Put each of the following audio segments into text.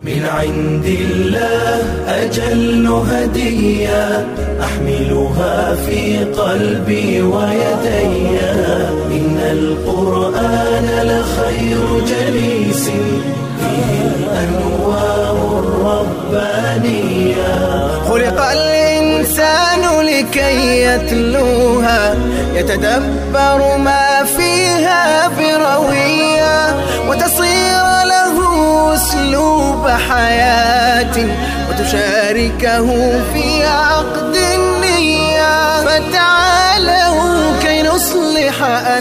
من عند الله أجل هدية أحملها في قلبي ويدي إن القرآن لخير جليس فيه الأنوار الربانية خلق الإنسان لكي يتلوها يتدبر ما فيها بروية وتصير له أسلوب حياة وتشاركه في عقد النية فتعالوا كي نصلح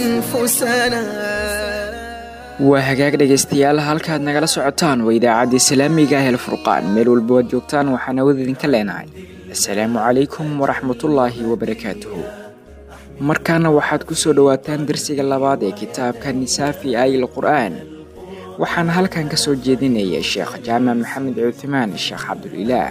أنفسنا waa hagaag dhegaystayaal halkaad nagala socotaan waa idaacadda islaamiga ah elfurqaan meel walba waad joogtaan waxaan awood idinka leenahay assalaamu calaykum waraxmatullaahi wabarakaatuhu markaana waxaad ku soo dhowaataan darsiga labaad ee kitaabka nisaafi ayl qur'aan waxaana halkan ka soo jeedinaya sheekh jaamac maxamed cuthmaan sheekh cabdulilaah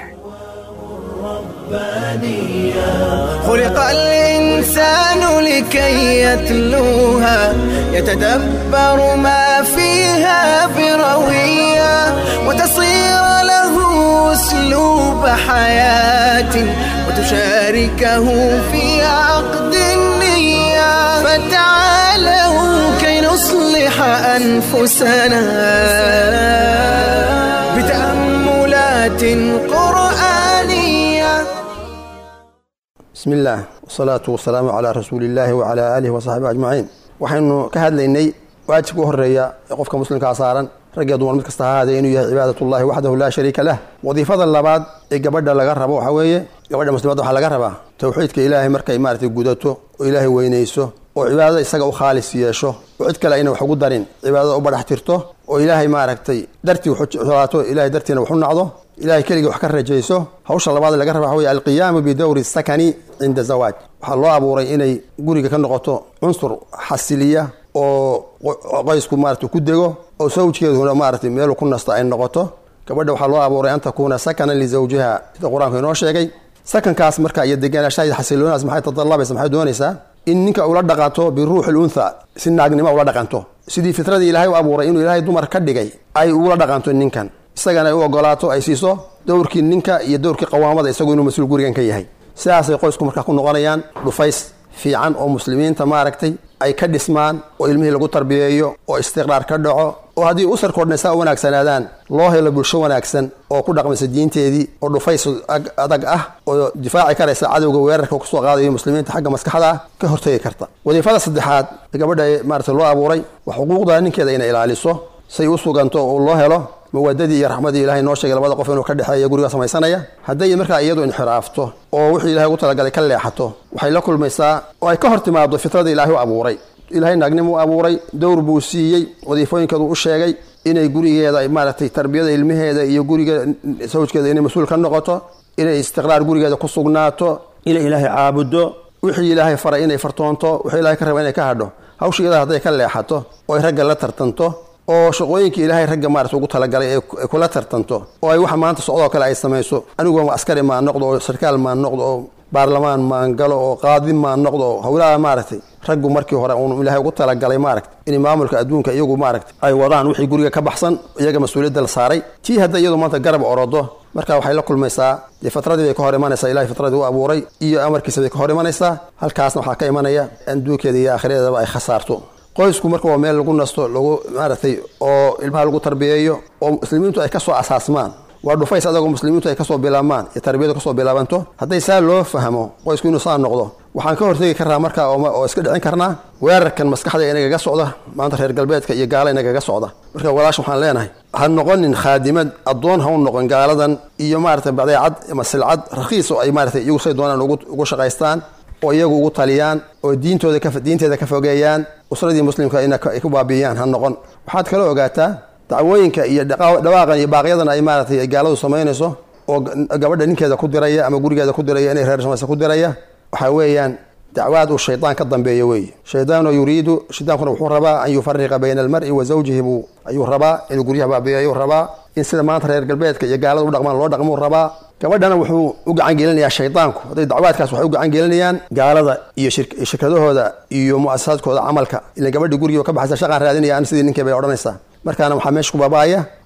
خلق الإنسان لكي يتلوها يتدبر ما فيها بروية وتصير له أسلوب حياة وتشاركه في عقد النية فتعالوا كي نصلح أنفسنا بتأملات قرآنية bismi illaah wasalaatu wasalaamu calaa rasuuliillaahi wacalaa aalihi wasaxbihi ajmaciin waxaynu ka hadlaynay waajibka u horeeya ee qofka muslimkaa saaran raggiyo dumar mid kasta ha ahaadee inuu yahay cibaadatullahi waxdahu laa shariika lah wadiifada labaad ee gabadha laga rabo waxaa weeye gabadha muslimadda waxaa laga rabaa towxiidka ilaahay markay maaragtay gudato oo ilaahay weynayso oo cibaadada isaga u khaalis yeesho oo cid kale ayna wax ugu darin cibaadada u badhax tirto oo ilaahay maaragtay dartii waxulaato ilahay dartiina wax u nacdo ilahay keligii wax ka rajayso hawsha labaad laga raba waxa weye alqiyaamu bidowri sakani cinda zawaaj waxaa loo abuuray inay guriga ka noqoto cunsur xasiliya oo qoysku maarata ku dego oo sawjkeeduna maaratay meelu ku nasta ay noqoto gabadha waxaa loo abuuray an takuuna sakanan lizawjiha sida qur-aanku inoo sheegay sakankaas marka iyo deganaanshaha xasiloonaas maxay tadalabaysa maxay doonaysaa in ninka ula dhaqanto biruuxi luntha si naagnimo ula dhaqanto sidii fitradii ilaahay u abuuray inuu ilaahay dumar ka dhigay ay ugula dhaqanto ninkan isagana ay u ogolaato ay siiso dowrkii ninka iyo dowrkii qawaamada isagu inuu mas-uul gurigan ka yahay sidaasay qoysku markaa ku noqonayaan dhufays fiican oo muslimiinta maaragtay ay ka dhismaan oo ilmihii lagu tarbiyeeyo oo istiqraar ka dhaco oo haddii usarkoo dhan saa u wanaagsanaadaan loo helo bulsho wanaagsan oo ku dhaqmaysa diinteedii oo dhufays adag ah oo difaaci karaysa cadowga weerarka kusoo qaadayo muslimiinta xagga maskaxda ah ka hortegi karta wadiifada saddexaad gabadha maarata loo abuuray waa xuquuqda ninkeeda inay ilaaliso say u suganto oo loo helo mawadadii iyo raxmadii ilahay noo sheegay labada qof inuu ka dhexeeya guriga samaysanaya hadday markaa iyadu inxiraafto oo wixii ilahay ugu talagalay ka leexato waxay la kulmaysaa oo ay ka hor timaado fitrada ilaahay u abuuray ilaahay naagnimu u abuuray dowr buu siiyey wadiifooyinkeedu u sheegay inay gurigeeda maaragtay tarbiyada ilmaheeda iyo guriga sawjkeeda inay mas-uul ka noqoto inay istiqraar gurigeeda ku sugnaato inay ilaahay caabudo wixii ilaahay faray inay fartoonto wixii ilahay ka raba inay ka hadho hawshigeeda hadday ka leexato oo ay ragga la tartanto oo shaqooyinka ilaahay ragga maarata ugu talagalay ay kula tartanto oo ay waxa maanta socdoo kale ay samayso anigu askari maan noqdo oo sarkaal maan noqdo oo baarlamaan maan galo oo qaadi maan noqdo oo howlaha maaragtay raggu markii hore uun ilaahay ugu talagalay maaragta in maamulka adduunka iyagu maaragta ay wadaan wixii guriga ka baxsan iyaga mas-uuliyadda la saaray tii hadda iyadu maanta garab orodo marka waxay la kulmaysaa dee fitradii bay ka hor imanaysaa ilahay fitradii u abuuray iyo amarkiisa bay ka hor imanaysaa halkaasna waxaa ka imanaya adduunkeeda iyo aakhiradeedaba ay khasaarto qoysku marka waa meel lagu nasto lagu maaragtay oo ilmaha lagu tarbiyeeyo oo muslimiintu ay kasoo asaasmaan waa dhufays adagoo muslimiintu ay kasoo bilaabmaan iyo tarbiyadu kasoo bilaabanto hadday saa loo fahmo qoysku inuu saa noqdo waxaan ka hortegi karnaa markaa oo iska dhicin karnaa weerarkan maskaxda inagaga socda maanta reer galbeedka iyo gaala inagaga socda marka walaash waxaan leenahay ha noqonin khaadimad addoon ha u noqon gaaladan iyo maaragtay badeecad ama silcad rakhiis oo ay maaratay iyagu say doonaan ugu shaqaystaan oo iyagu ugu taliyaan oo diintooda diinteeda ka fogeeyaan usradii muslimka inay ku baabiiyaan ha noqon waxaad kala ogaataa dacwooyinka iyo dhawaaqan iyo baaqyadan ay maaratay gaaladu samaynayso oo gabadha ninkeeda ku diraya ama gurigeeda ku diraya inay reer samaysa ku diraya waxaa weeyaan dacwaad uu shaydaan ka dambeeyo weeye shaydaano yuriidu shaydaankuna wuxuu rabaa an yufariqa bayna almari wa zawjihi buu ayuu rabaa inuu guryaha baabiiyo ayuu rabaa in sida maanta reer galbeedka iyo gaalada u dhaqmaan loo dhaqmuu rabaa gabadhana wuxuu u gacan gelinayaa shaydaanku hadday dacwaadkaas waxay u gacan gelinayaan gaalada iyo shirkadahooda iyo muasasaadkooda camalka ila gabadhii gurigiiba ka baxaysa shaqaan raadinaya an sidii ninkii bay odhanaysaa markaana waxaa meesha ku baabaaya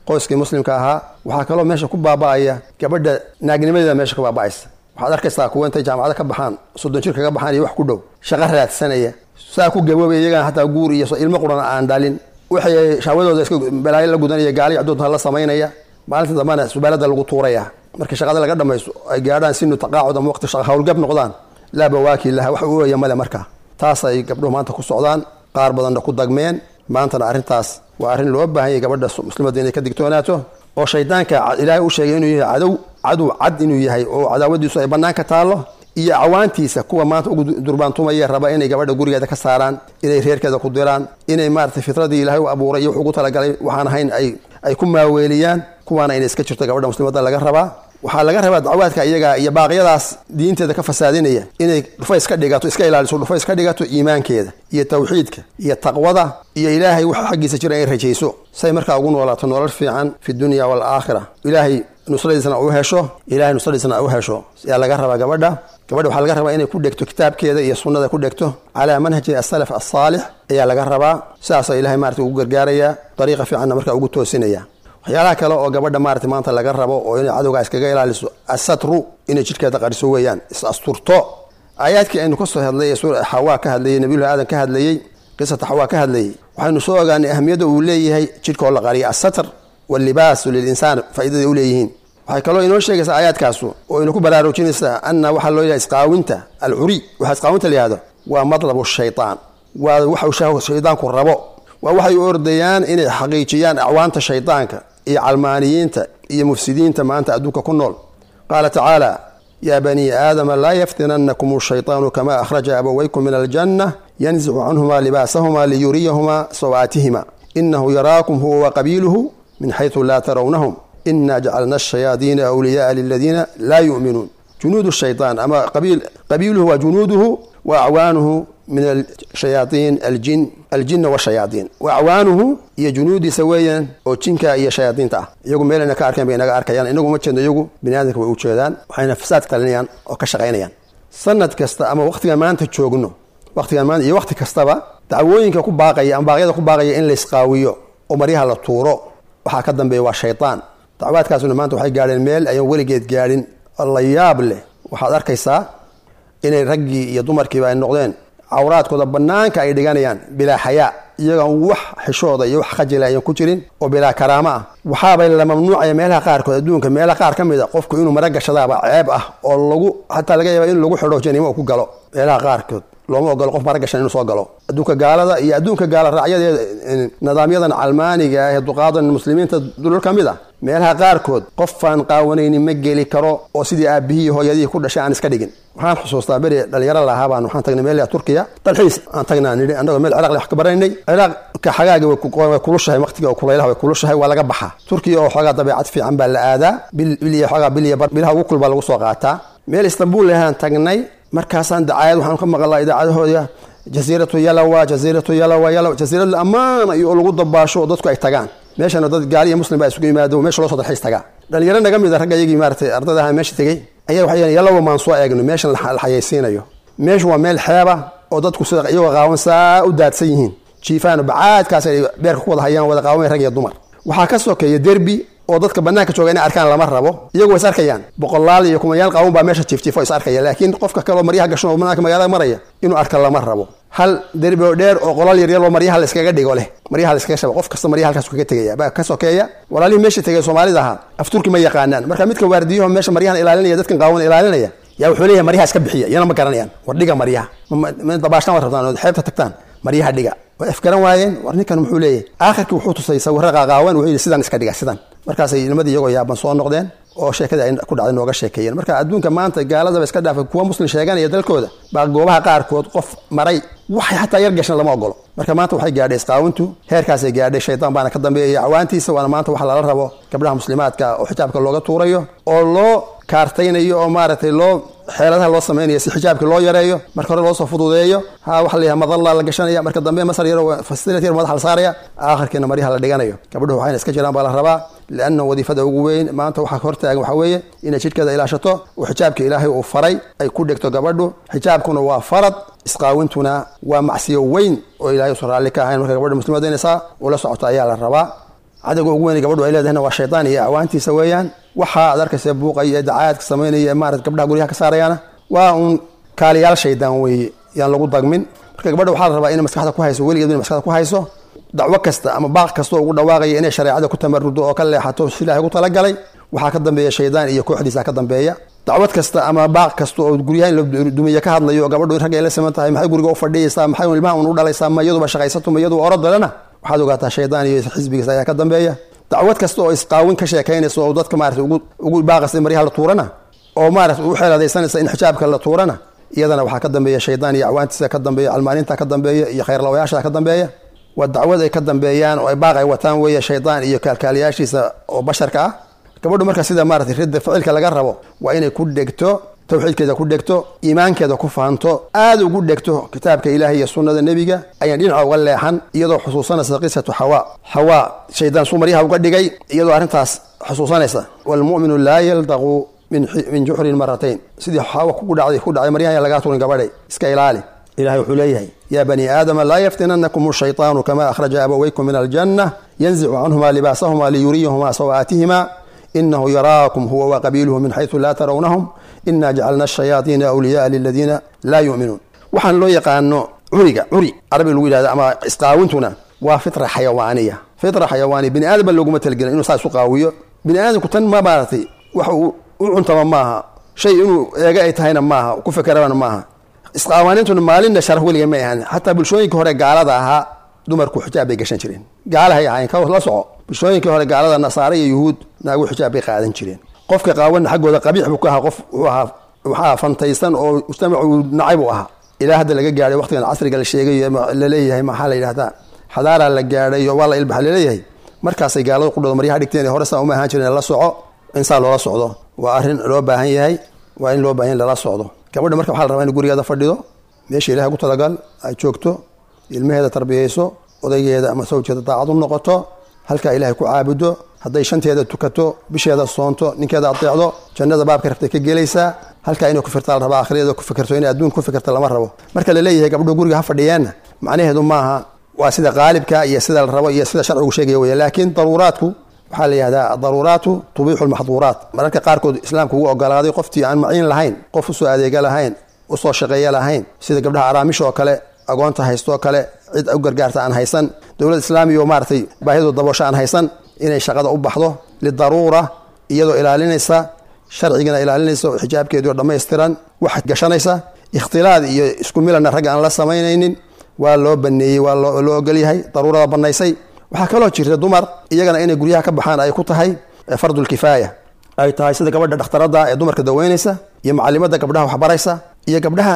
qoyskii muslimka ahaa waxaa kaloo meesha ku baaba'aya gabadha naagnimadeeda meesha ku baaba'aysa waxaad arkaysaa kuwa intay jaamacado ka baxaan soddon jir kaga baxaan iyo wax ku dhow shaqo raadsanaya saa ku gaboobay iyagana hataa guur iyo ilmo qurana aan dhalin waxay shahwadooda iska balaayo la gudanaya gaaliy caddoodta la samaynaya maalinta dambana subaalada lagu tuuraya marka shaqada laga dhamaysto ay gaadhaan sinu taqaacud ama waqti hawlgab noqdaan laa bawaaki laha wax u ooya male marka taas ay gabdhuhu maanta ku socdaan qaar badanna ku dagmeen maantana arrintaas waa arrin loo baahan yahay gabadha muslimadda inay ka digtoonaato oo shaydaanka ilaahay u sheegay inuu yahay cadow cadow cad inuu yahay oo cadaawadiisu ay bannaanka taallo iyo cawaantiisa kuwa maanta ugu durbaantumaya raba inay gabadha gurigeeda ka saaraan inay reerkeeda ku diraan inay maarata fitradii ilaahay u abuuray iyo wuxuu ugu talagalay waxaan ahayn ay ay ku maaweeliyaan kuwaana inay iska jirto gabadha muslimadda laga rabaa waxaa laga rabaa dacwaadka iyaga iyo baaqyadaas diinteeda ka fasaadinaya inay dhufays ka dhigato iska ilaaliso dhufays ka dhigato iimaankeeda iyo tawxiidka iyo taqwada iyo ilaahay wax xaggiisa jira inay rajayso say markaa ugu noolaato nolol fiican fi dunya waalaakhira ilaahay nusradiisna u hesho ilahay nusradiisna u hesho yaa laga rabaa gabadha gabadha waxaa laga rabaa inay ku dhegto kitaabkeeda iyo sunnada ku dhegto calaa manhaji asalaf asaalix ayaa laga rabaa sidaasoo ilahay maarata ugu gargaaraya dariiqa fiicanna markaa ugu toosinaya waxyaalaha kale oo gabadha maarata maanta laga rabo oo inay cadowgaa iskaga ilaaliso asatru inay jidhkeeda qariso weeyaan is asturto aayaadkii aynu kasoo hadlay ee xawaa ka hadlayey nabiyullahi aadan ka hadlayey qisata xawaa ka hadlayey waxaynu soo ogaanay ahamiyadda uu leeyahay jidhkoo la qariya asatr wallibaasu lilinsaan faa'idaday u leeyihiin waxay kaloo inoo sheegaysaa aayaadkaasu oo ina ku baraarujinaysaa anna waxaa loo yahay isqaawinta alcuri waxaa isqaawinta la yihahdo waa madlabu shaytaan waa waxuu shaydaanku rabo waa waxay u ordayaan inay xaqiijiyaan acwaanta shaydaanka iyo calmaaniyiinta iyo mufsidiinta maanta adduunka ku nool qaala tacaala yaa banii aadama laa yaftinannakum shaytaanu kama akhraja abawaykum min aljanna yanzicu canhumaa libaasahumaa liyuriyahumaa sawaatihima inahu yaraakum huwa waqabiiluhu min xaysu laa tarawnahum ina jacalna ashayaadiina awliyaaa liladiina laa yu'minuun junuud shaytaan ama qabiiluhu waa junuuduhu wa acwaanuhu min shayaaiin aljin aljinna washayaaiin wa acwaanuhu iyo junuudiisa weeyaan oo jinka iyo shayaadiinta ah iyagu meelayna ka arkeen bay inaga arkayaan inagu ma jeedno iyagu bini aadamka way u jeedaan waxayna fasaad talinayaan oo ka shaqaynayaan sanad kasta ama waqtigan maanta joogno waqtigan maanta iyo waqti kastaba dacwooyinka ku baaqaya ama baaqyada ku baaqaya in laysqaawiyo oo maryaha la tuuro waxaa ka dambeeya waa shaytaan dacwaadkaasuna maanta waxay gaadheen meel ayaan weligeed gaadhin la yaab leh waxaad arkaysaa inay raggii iyo dumarkiiba ay noqdeen cawraadkooda bannaanka ay dhiganayaan bilaa xayaa iyagoon wax xishooda iyo wax khajila ayan ku jirin oo bilaa karaamo ah waxaabay la mamnuucaya meelaha qaarkood adduunka meelaha qaar ka mid a qofku inuu mara gashadaaba ceeb ah oo lagu xataa laga yaaba in lagu xidho janimo ku galo meelaha qaarkood looma ogolo qof mara gashan inuu soo galo adduunka gaalada iyo adduunka gaala raacyadeeda nidaamyadan calmaaniga ah ee duqaadan muslimiinta dulal ka mid ah meelaha qaarkood qofaan qaawanaynin ma geli karo oo sidii aabihii hooyadihii ku dhashay aan iska dhigin waxaan xusuustaa beri dhalinyaro lahaa baan waxaan tagnay meel turkiya dalxiis aan tagnaa nidhi annagoo meel ciraaq wax ka baranaynay ciraaqka xagaaga way kulushahay waqtiga kulaylaha way kulushahay waa laga baxaa turkiya oo xoogaa dabeecad fiican baa la aadaa bil iyo xoogaa bil iyo bar bilaha ugu kulbaa lagu soo qaataa meel istanbul lahaan tagnay markaasaan dacaayad waxaan ka maqalnaa idaacadahooda jasiiratu yalawa jasiiratu yalawa yalawa jasiirad la ammaana iyo oo lagu dabaasho oo dadku ay tagaan meeshana dad gaali iyo muslim baa isugu yimaado meesha loo soo dalxiis tagaa dhalinyaro naga mid a ragga iyagii maaratay ardayda ahaa meesha tegey ayaa waxay yidhahen yalawa maan soo eegno meeshan la xayaysiinayo meeshu waa meel xeeba oo dadku sida iyagoo qaawan saa u daadsan yihiin jiifaano bacaadkaas ay beerka ku wada hayaan wada qaawan rag iyo dumar waxaa ka sokeeya derbi oo dadka banaanka jooga inay arkaan lama rabo iyagu way is arkayaan boqolaal iyo kumayaal qaawan baa meesha jiifjiifo is arkaya laakiin qofka kaleo maryaha gashan oo banaanka magaalada maraya inuu arka lama rabo hal derbi oo dheer oo qolal yaryar oo maryaha layskaga dhigo leh maryaha layskaga shaba qof kasta maryaha halkaas kaga tegaya baa ka sokeeya walaalihii meesha tegay soomaalida ahaa afturki ma yaqaanaan marka midka waardiyaho meesha maryahan ilaalinaya dadkan qaawan ilaalinaya yaa wuxuu leeyahay maryaha iska bixiya iyana ma garanayaan war dhiga maryaha dabaashaan waad rabtaan ood xeebta tagtaan maryaha dhiga way afgaran waayeen war ninkan muxuu leeyahay aakhirkii wuxuu tusay sawirra qaaqaawan wuxuu yidhi sidan iska dhiga sidan markaasay nimadii iyagoo yaaban soo noqdeen oo sheekadii ay ku dhacday nooga sheekeeyeen marka adduunka maanta gaaladaba iska dhaafay kuwa muslim sheeganaya dalkooda baa goobaha qaarkood qof maray waxay xataa yar gashan lama ogolo marka maanta waxay gaadhay isqaawintu heerkaasay gaadhay shaytaan baana ka dambeeyaya cawaantiisa waana maanta waxa lala rabo gabdhaha muslimaadka oo xijaabka looga tuurayo oo loo kaartaynayo oo maaragtay loo xeeladaha loo samaynayo si xijaabka loo yareeyo marka hore loosoo fududeeyo ha waxa layahay madalla la gashanaya marka dambe masar yaro fasilat yar madaxa la saaraya aakhirkiina maryaha la dhiganayo gabdhuhu waxayna iska jiraan baa la rabaa lianna wadiifada ugu weyn maanta waxaa hortaagan waxaa weeye inay jidhkeeda ilaashato oo xijaabka ilaahay uu faray ay ku dhegto gabadhu xijaabkuna waa farad isqaawintuna waa macsiyo weyn oo ilahay usan raalli ka ahayn marka gabadha muslimadda inaysaa ula socoto ayaa la rabaa cadowga ugu weyn gabadhu ay leedahayna waa shaydaan iyo acwaantiisa weeyaan waxaa ad arkaysa buuqaya ee dacaayadka samaynaya maarata gabdhaha guryaha ka saarayaana waa uun kaaliyaal shaydaan weeye yaan lagu dagmin marka gabadha waxaa la rabaa inay maskaxda ku hayso weligeed inay maskaxda ku hayso dacwo kasta ama baaq kasta oo ugu dhawaaqaya inay shareecada ku tamarudo oo ka leexato si ilaahay ugu talagalay waxaa ka dambeeya shaydaan iyo kooxdiisa ka dambeeya dacwad kasta ama baaq kasta oo guryaha in la dumiye ka hadlayo oo gabadhu in ragga ay la siman tahay maxay guriga u fadhiyaysaa maxay ilmaha un u dhalaysaa ma iyaduba shaqaysato ma iyadu orodalena waxaad ogaataa shaydaan iyo xisbigiisa ayaa ka dambeeya dacwad kasta oo isqaawin ka sheekaynaysa oo dadka maarata ugu baaqaysa maryaha la tuurana oo maarata u xeeladaysanaysa in xijaabka la tuurana iyadana waxaa ka dambeeya shaydaan iyo acwaantiisa ka dambeeya calmaaninta ka dambeeya iyo khayrlawayaasha ka dambeeya waa dacwad ay ka dambeeyaan oo ay baaq ay wataan weeye shaydaan iyo kaalkaaliyaashiisa oo basharka ah gabadhu marka sida maarata ridda ficilka laga rabo waa inay ku dhegto tawxiidkeeda ku dhegto iimaankeeda ku fahanto aada ugu dhegto kitaabka ilaahay iyo sunnada nebiga ayaan dhinaca uga leexan iyadoo xusuusanaysa qisatu xawaa xawaa shaydaan suu maryaha uga dhigay iyadoo arrintaas xusuusanaysa waalmu'minu laa yaldaqu min juxrin maratayn sidii xawa ku dhacday ku dhacday maryaha lagaa turin gabadhay iska ilaali ilahay wuxuu leeyahay yaa bani aadama laa yaftinanakum shayطaanu kama akhraja abawaykum min aljanna yanzicu canhuma libaasahuma liyuriyahuma sawaatihima inahu yaraakum huwa waqabiiluhu min xaysu laa tarawnahum ina jacalna ashayaaiina awliyaaa liladiina laa yu'minuun waxaan loo yaqaano curiga curi carabi lagu yihahdo ama isqaawintuna waa fitra xayawaaniya fitra xayawaaniya bini aadam ba looguma talgelin inuu saa isu qaawiyo bini aadamku tan ma maaratay wax uu u cuntama maaha shay inuu eega ay tahayna maaha ku fekerabana maaha isqaawaanintuna maalinna sharaf weliga may ahaan xataa bulshooyinka hore gaalada ahaa dumarku xijaab bay gashan jireen gaalahay ahayn ka la soco bulshooyinkii hore gaalada nasaare iyo yuhuud naagu xijaab bay qaadan jireen qofka qaawana xaggooda qabiix buu ka ahaa qof wuxuu ahaa waxaa fantaysan oo mujtamacu nacay buu ahaa ilaa hadda laga gaadhay waqtigan casriga la sheegayo laleeyahay maxaa la yidhahdaa xadaaraa la gaadhay oo waa la ilbaxa laleeyahay markaasay gaalada qudhooda maryaha dhigteen hore saa uma ahaan jireen la soco in saa loola socdo waa arrin loo baahan yahay waa in loo baahan yahay lala socdo gabadha marka waxaa la rabaa in gurigeeda fadhido meesha ilahay ku talagal ay joogto ilmaheeda tarbiyayso odaygeeda ama sawjeeda daacad u noqoto halkaa ilaahay ku caabudo hadday shanteeda tukato bisheeda soonto ninkeeda adeecdo jannada baabka rabtay ka gelaysaa halkaa inay ku firta la rabaa akhriyadeeda ku fikirto inay adduun ku fikirta lama rabo marka la leeyahay gabdho guriga ha fadhiyeenna macnaheedu maaha waa sida qaalibka iyo sida la rabo iyo sida sharcigu sheegaya wey laakiin daruuraadku waxaa la yihahdaa adaruuraatu tubiixu lmaxduuraat mararka qaarkood islaamku ugu ogolaaday qoftii aan maciin lahayn qof usoo adeega lahayn usoo shaqeeya lahayn sida gabdhaha araamisha oo kale agoonta haystooo kale cid u gargaarta aan haysan dowlad islaamiya oo maaratay baahidu daboosho aan haysan inay shaqada u baxdo lidaruura iyadoo ilaalinaysa sharcigana ilaalinaysa oo xijaabkeedii oo dhammaystiran wax gashanaysa ikhtilaad iyo isku milanna ragga aan la samaynaynin waa loo baneeyey waa loo ogolyahay daruurada banaysay waxaa kaloo jirta dumar iyagana inay guryaha ka baxaan ay ku tahay fardulkifaaya ay tahay sida gabadha dhakhtarada ee dumarka daweynaysa iyo macalimada gabdhaha waxbaraysa iyo gabdhaha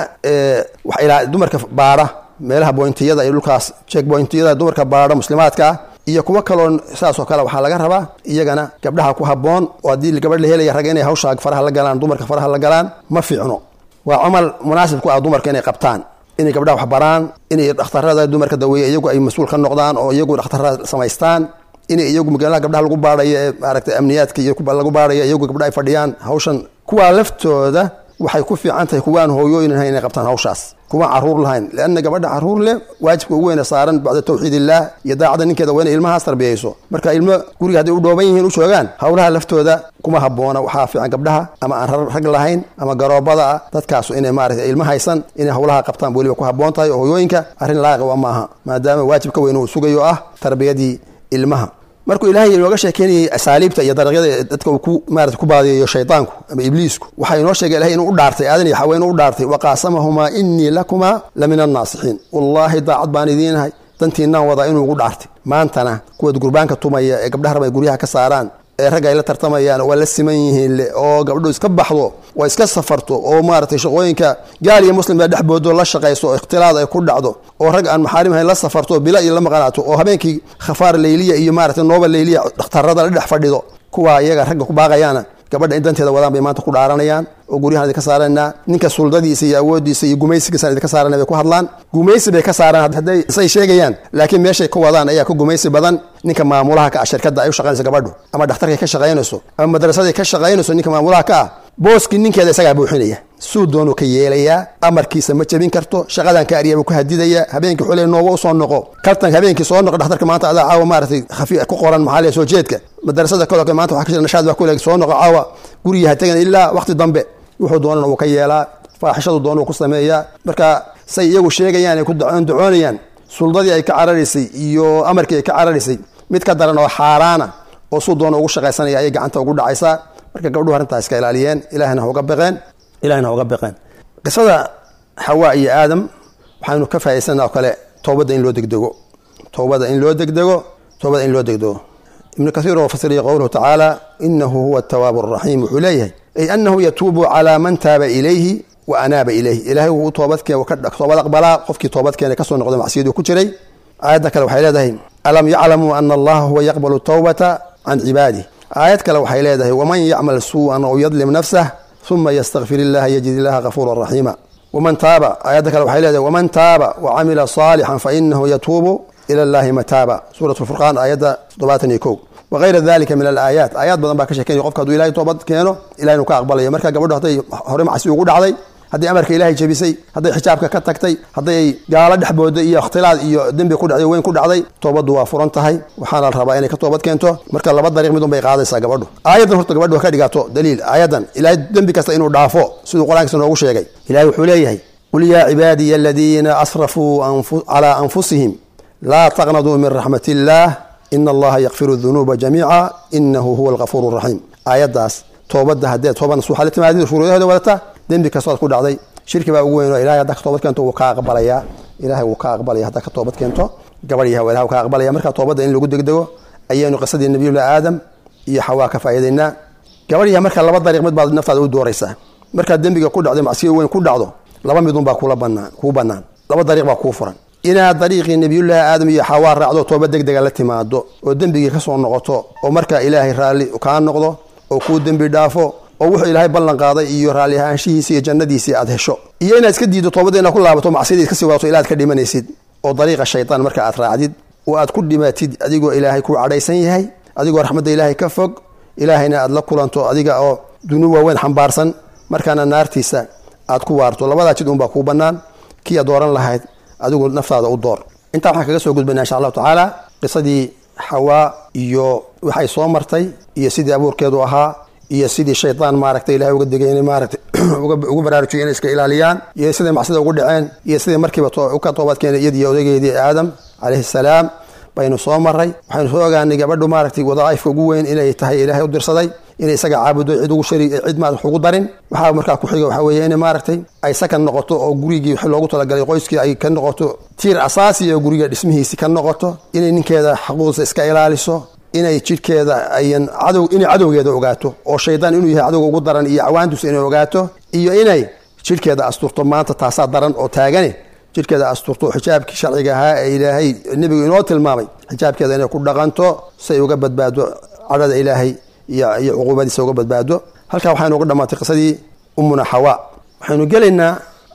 dumarka baadha meelaha boyntiyada iyo dhulkaas jek boyntiyada dumarka baadha muslimaadka ah iyo kuwo kaloo saasoo kale waxaa laga rabaa iyagana gabdhaha ku haboon oo haddii gabadh la helaya ragga inay hawshaa faraha la galaan dumarka faraha la galaan ma fiicno waa camal munaasib ku ah dumarka inay qabtaan inay gabdhaha wax baraan inay dhakhtarada dumarka daweeya iyagu ay mas-uul ka noqdaan oo iyagu dhakhtarada samaystaan inay iyagu magaalaha gabdhaha lagu baadhayo ee maaragtay amniyaadka iyo lagu baadhayo iyagu gabdha ay fadhiyaan hawshan kuwaa laftooda waxay ku fiican tahay kuwaan hooyooyin lahayn inay qabtaan hawshaas kuwaan caruur lahayn leanna gabadha caruur leh waajibka ugu weyne saaran bacda tawxiid illaah iyo daacadda ninkeeda waa inay ilmahaas tarbiyayso marka ilmo guriga hadday u dhooban yihiin u joogaan howlaha laftooda kuma haboona waxaa fiican gabdhaha ama aan rag lahayn ama garoobada ah dadkaasu inay maarata ilmo haysan inay howlaha qabtaan weliba ku haboon tahay oo hooyooyinka arrin laaqiq wa maaha maadaama waajib ka weyn uu sugayo ah tarbiyadii ilmaha markuu ilaahay inooga sheekeynayay asaaliibta iyo dariiqyada dadka uu ku maarata ku baadiyayo shaydaanku ama ibliisku waxaa inoo sheegay ilahay inuu u dhaartay aadan iyo xawa inuu u dhaartay waqaasamahumaa innii lakumaa la min annaasixiin wallaahi daacad baan idiinahay dantiinaan wadaa inuu ugu dhaartay maantana kuwaad gurbaanka tumaya ee gabdhaha raba ay guryaha ka saaraan ee ragga ay la tartamayaan waa la siman yihiin le oo gabdho iska baxdo oo iska safarto oo maaragtay shaqooyinka gaal iyo muslim baa dhexboodo la shaqayso oo ikhtilaad ay ku dhacdo oo rag aan maxaarim hayn la safarto bila iyo la maqanaato oo habeenkii khafaar leyliya iyo maaragtay nooba leyliya dhakhtarada la dhex fadhido kuwaa iyaga ragga ku baaqayaana gabadha in danteeda wadaan bay maanta ku dhaaranayaan oo guryahan idinka saaranaa ninka suldadiisa iyo awoodiisa iyo gumaysigiisaan idinka saarana bay ku hadlaan gumaysi bay ka saaraan hadday say sheegayaan laakiin meeshay ka wadaan ayaa ka gumaysi badan ninka maamulaha ka ah shirkadda ay u shaqaynayso gabadhu ama dhakhtarkay ka shaqaynayso ama madrasaday ka shaqaynayso ninka maamulaha ka ah booskii ninkeeda isagaa buuxinaya suu doonuu ka yeelayaa amarkiisa ma jebin karto shaqadan ka aryabu ku hadidaya habeenkii xuley nooba usoo noqo kaltan habeenkii soo noqo dhakhtarka maanta adaa caawa maaratay khafi ku qoran maxaa lee soo jeedka madarasada kalo kale maanta waxa ka jira nashaad baa kuleeg soo noqo caawa guriga ha tegan ilaa waqti dambe wuxuu doonana uu ka yeelaa faaxishadu doona uu ku sameeyaa marka say iyagu sheegayaan ay ku ducoonayaan suldadii ay ka cararaysay iyo amarkii ay ka cararaysay mid ka daran oo xaaraana oo suu doona ugu shaqaysanaya ayay gacanta ugu dhacaysaa marka gabdhuhu arrintaa iska ilaaliyeen ilahina hauga baqeen ilahina hauga baqeen qisada xawaa iyo aadam waxaynu ka faa'idaysana oo kale toobadda in loo degdego toobada in loo degdego toobada in loo degdego ibnu kaiir oo fasiraya qowluhu tacaala inahu huwa atawaabu araxiim wuxuu leeyahay ay anahu yatuubu calaa man taaba ilayhi wa anaaba ilayhi ilahay wuu toobad aqbalaa qofkii toobadkeena kasoo noqda macsiyaduu ku jiray aayadda kale waxay leedahay alam yaclamuu ana allaha huwa yaqbalu tawbata can cibaadih aayad kale waxay leedahay waman yacmal suu'an aw yadlim nafsah uma ystakfir illaha yajid illaha gafuura raxiima waman taaba aayadda kale waxay leedahay waman taaba wacamila saalixan fainahu yatuubu ila llahi mataaba suurat lfurqaan aayadda toddobaatan iyo kow wagayra dalika min alaayaat aayaad badan baa ka sheekeynaya qofka haduu ilahay toobad keeno ilahay inuu ka aqbalayo marka gabadho hadday hore macsi ugu dhacday hadday amarka ilaahay jebisay hadday xijaabka ka tagtay hadday gaalo dhex booday iyo ikhtilaad iyo dembi ku dhacday weyn ku dhacday toobaddu waa furan tahay waxaana la rabaa inay ka toobad keento marka laba dariiq mid un bay qaadaysaa gabadhu aayaddan horta gabadhu ha ka dhigaato daliil aayaddan ilaahay dembi kasta inuu dhaafo siduu qur-aankiisa noogu sheegay ilahay wuxuu leeyahay qul yaa cibaadiya aladiina asrafuu calaa anfusihim laa taqnaduu min raxmat illaah ina allaha yakfiru dunuuba jamiica inahu huwa algafuur raxiim aayaddaas toobadda haddee tooba nasuuxa la timaadid shuruudahooda wadata dembi kastood ku dhacday shirki baa ugu weyn oo ilahay haddaa ka toobad keento wuu ka aqbalayaa ilahay wuu ka aqbalaya haddaa ka toobad keento gabadh yaha ilaha ka aqbalaya marka toobadda in lagu degdego ayaynu qisadii nabiyullah aadam iyo xawaa ka faa'iidaynaa gabadh yaha marka laba dariiq mid baad naftaada u dooraysaa markaad dembiga ku dhacdo macsiya weyn ku dhacdo laba midun baa kula banaan kuu bannaan laba dariiq baa kuu furan inaad dariiqii nabiyullaahi aadam iyo xawaa raacdo tooba degdega la timaado oo dembigii ka soo noqoto oo markaa ilaahay raalli kaa noqdo oo kuu dembi dhaafo oo wuxuu ilaahay ballan qaaday iyo raalli ahaanshihiisi iyo jannadiisii aad hesho iyo inaad iska diiddo toobadda inaad ku laabato macsiyadii iska sii wadato ilaad ka dhimanaysid oo dariiqa shaytaan marka aad raacdid oo aad ku dhimatid adigoo ilaahay ku cadhaysan yahay adigoo raxmadda ilaahay ka fog ilaahayna aad la kulanto adiga oo dunuub waaweyn xambaarsan markaana naartiisa aad ku waarto labadaa jid unbaa kuu bannaan kii aad dooran lahayd adigu naftaada u door intaa waxaan kaga soo gudbayna insha allahu tacaala qisadii xawaa iyo waxay soo martay iyo sidii abuurkeedu ahaa iyo sidii shaydaan maaragtay ilahay uga degay inay maaragtay ugu baraarujiyo inay iska ilaaliyaan iyo siday macsida ugu dhaceen iyo siday markiiba ka toobadkeenay iyadiiyo odageedii aadam calayhi salaam baynu soo maray waxaynu soo ogaanay gabadhu maaragtay wadaaifka ugu weyn inay tahay ilaahay u dirsaday inay isaga caabudo cid ugu shari cid maad wax ugu darin waxaa markaa ku xiga waxaa weeye inay maaragtay ay sakan noqoto oo gurigii wixii loogu talagalay qoyskii ay ka noqoto tiir asaasi oo guriga dhismihiisi ka noqoto inay ninkeeda xaquuqdiisa iska ilaaliso inay jidhkeeda ayan cadow inay cadowgeeda ogaato oo shaydaan inuu yahay cadowga ugu daran iyo cawaandiisa inay ogaato iyo inay jidhkeeda asturto maanta taasaa daran oo taagane jidhkeeda asturto xijaabkii sharciga ahaa ee ilaahay nebigu inoo tilmaamay xijaabkeeda inay ku dhaqanto say uga badbaado cadhada ilaahay iyo cuquubadiisa uga badbaado halkaa waxaynu uga dhammaatay qisadii ummuna xawaa waxaynu gelaynaa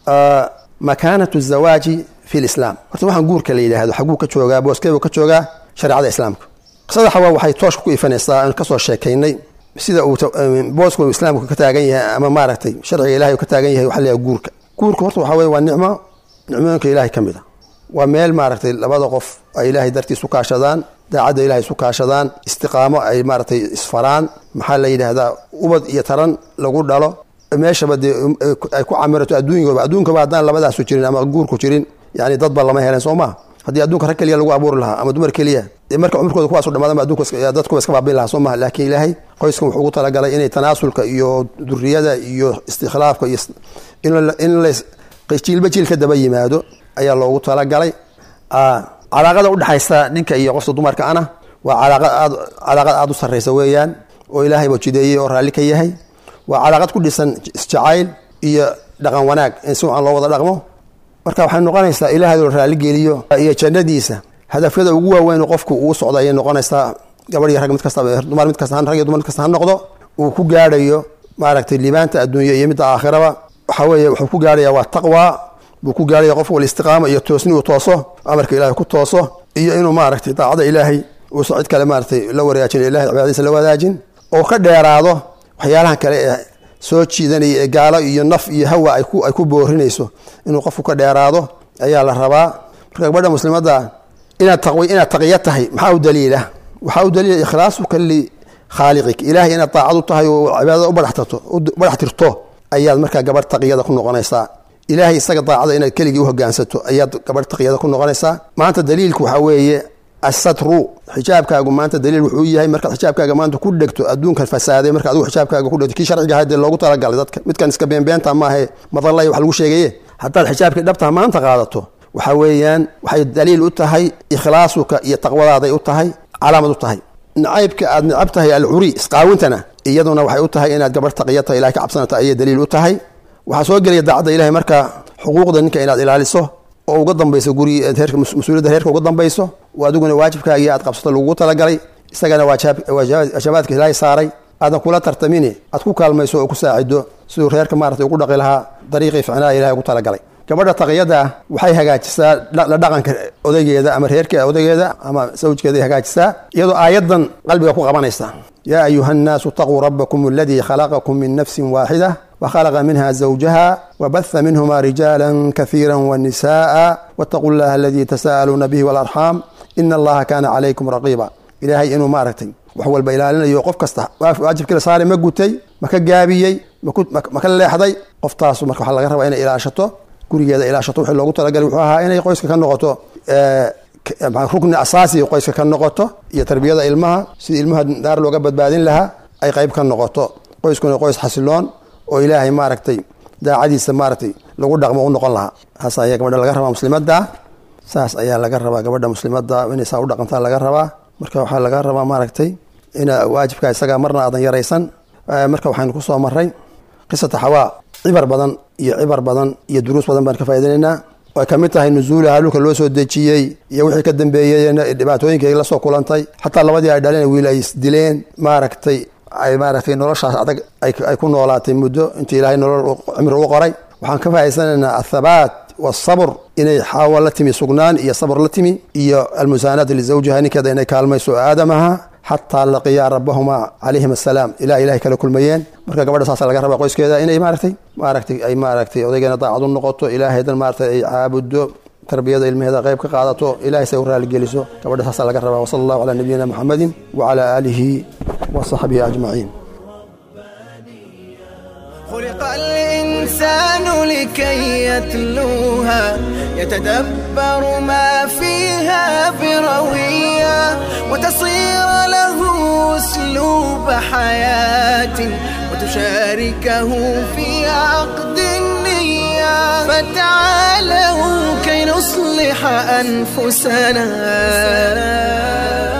makaanatu zawaaji fi lislaam horta waxaan guurka la yidhaahdo xaguu ka joogaa booskeebuu ka joogaa shareecada islaamka qisada xawaa waxay tooshka ku ifanaysaa aan kasoo sheekaynay sida uu boosku islaamku ka taagan yahay ama maaragtay sharciga ilahay ka taagan yahay waxa la guurka guurka horta waxaa weye waa nicmo nicmooyinka ilaahay ka mid a waa meel maaragtay labada qof ay ilaahay dartiis u kaashadaan daacadda ilahay isu kaashadaan istiqaamo ay maaragtay isfaraan maxaa la yidhaahdaa ubad iyo taran lagu dhalo meeshaba dee ay ku camirato adduunkaba adduunkaba haddaan labadaasu jirin ama guurku jirin yani dadba lama helen soo maa haddii adduunka rag keliya lagu abuuri lahaa ama dumar keliya dee marka cumurkooda kuwaasu dhamaadama addunkadadkuba iska baabiin lahaa soo maha laakiin ilaahay qoyskan wuxuu ugu talagalay inay tanaasulka iyo duriyada iyo istikhlaafka iyo in la jiilba jiil ka daba yimaado ayaa loogu talagalay calaaqada udhexaysa ninka iyo qofta dumarka ana waa calaaqad aad u sarraysa weeyaan oo ilaahayba jideeyey oo raalli ka yahay waa calaaqad ku dhisan isjacayl iyo dhaqan wanaag in si wacan loo wada dhaqmo marka waxay noqonaysaa ilaahay loo raalligeliyo iyo jannadiisa hadafyada ugu waaweyn qofku uu socda ayay noqonaysaa gabadh iyo rag mid kasta dumar mid kasta rag iyo dumar mid kasta ha noqdo uu ku gaadhayo maaragtay liibaanta adduunya iyo midda aakhiraba waxa weeye wuxuu ku gaadhaya waa taqwa buu ku gaaraya qof wal istiqaama iyo toosni uu tooso amarka ilahay ku tooso iyo inuu maaragtay daacada ilaahay uusan cid kale maaratay la waraajin ilahay cibaadadiisa la wadaajin oo ka dheeraado waxyaalahan kale ee soo jiidanaya ee gaalo iyo naf iyo hawa ay ku boorinayso inuu qofku ka dheeraado ayaa la rabaa marka gabadha muslimadda inaad inaad taqiya tahay maxaa u daliila waxaa u daliila ikhlaasuka likhaaliqik ilaahay inaad daacad u tahay oo cibaadada u badhax tirto ayaad markaa gabadh taqiyada ku noqonaysaa ilaahay isaga daacada inaad keligii uhogaansato ayaad gabadh taqiyada ku noqonaysaa maanta daliilku waxaa weeye asatru xijaabkaagu maanta daliil wuxuu yahay markaad xijaabkaaga maanta ku dhegto adduunkan fasaaday marka adigu xijaabkaaga ku dhegto kii sharciga ahayd dee loogu talagalay dadka midkan iska beenbeenta maahe madallay wax lagu sheegaye haddaad xijaabkii dhabtaha maanta qaadato waxaa weeyaan waxay daliil u tahay ikhlaasuka iyo taqwadaaday u tahay calaamad u tahay nacaybka aad necab tahay alcuri isqaawintana iyaduna waxay u tahay inaad gabadh taqiyata ilahay ka cabsanata ayay daliil u tahay waxaa soo gelaya daacadda ilahay marka xuquuqda ninka inaad ilaaliso oo uga dambayso guri mas-uuliyadda reerka uga dambayso oo adiguna waajibkaagii aad qabsato lagugu talagalay isagana waajabaadka ilaahay saaray aadan kula tartamini aad ku kaalmayso oo ku saacido siduu reerka maarata ugu dhaqi lahaa dariiqii ficnaa ilahay ugu talagalay gabadha taqiyada waxay hagaajisaa la dhaqanka odaygeeda ama reerka odaygeeda ama sawjkeeday hagaajisaa iyadoo aayadan qalbiga ku qabanaysa yaa ayuha nnaasu taquu rabbakum aladii khalaqakum min nafsin waaxida وخلق منها زوجها وبث منهما رجالا كثيرا ونساء واتقوا الله الذي تساءلون به والأرحام إن الله كان عليكم رقيبا إلهي إنه مارتي وحول بإلالنا يوقف كستا واجب كلا صار ما قلتي ما كجابيي ما كنت ما كان لحظي قف تاسو ما كحل غير وين إلى شطه gurigeeda ilaa shato wixii loogu talagalay wuxuu ahaa inay qoyska ka noqoto rukni asaasi qoyska ka noqoto iyo tarbiyada ilmaha sidii ilmaha daar looga badbaadin lahaa ay qayb ka noqoto qoyskuna qoys xasiloon oo ilaahay maaragtay daacadiisa maaragtay lagu dhaqmo u noqon lahaa saas ayaa gabadha laga rabaa muslimadda saas ayaa laga rabaa gabadha muslimadda inay saa u dhaqantaa laga rabaa marka waxaa laga rabaa maaragtay ina waajibka isaga marna aadan yaraysan marka waxaynu ku soo maray qisata xawaa cibar badan iyo cibar badan iyo duruus badan baan ka faaidinaynaa oo ay ka mid tahay nusuulaha dhulka loo soo dejiyey iyo wixii ka dambeeyey dhibaatooyinkay la soo kulantay xataa labadii ay dhaleen wiil ay isdileen maaragtay ay maaragtay noloshaas adag ay ku noolaatay muddo intii ilaahay nolol cimri u qoray waxaan ka faa'idaysanaynaa athabaat wasabr inay xaawa la timi sugnaan iyo sabr la timi iyo almusaanaat lizawjiha ninkeeda inay kaalmayso aadamaha xataa laqiyaa rabbahuma calayhim assalaam ilaa ilahay kala kulmayeen marka gabadha saasa laga rabaa qoyskeeda inay maaragtay maaragtay ay maaragtay odaygeena daacad u noqoto ilaahaydan maaragtay ay caabuddo tarbiyada ilmaheeda qayb ka qaadato ilahay say u raaligeliso gabadha saasa laga rabaa wasala allahu calaa nabiyina muxamedin wacala aalihi wa saxbihi ajmaciin خلق الإنسان لكي يتلوها يتدبر ما فيها بروية وتصير له أسلوب حياة وتشاركه في عقد النية فتعالوا كي نصلح أنفسنا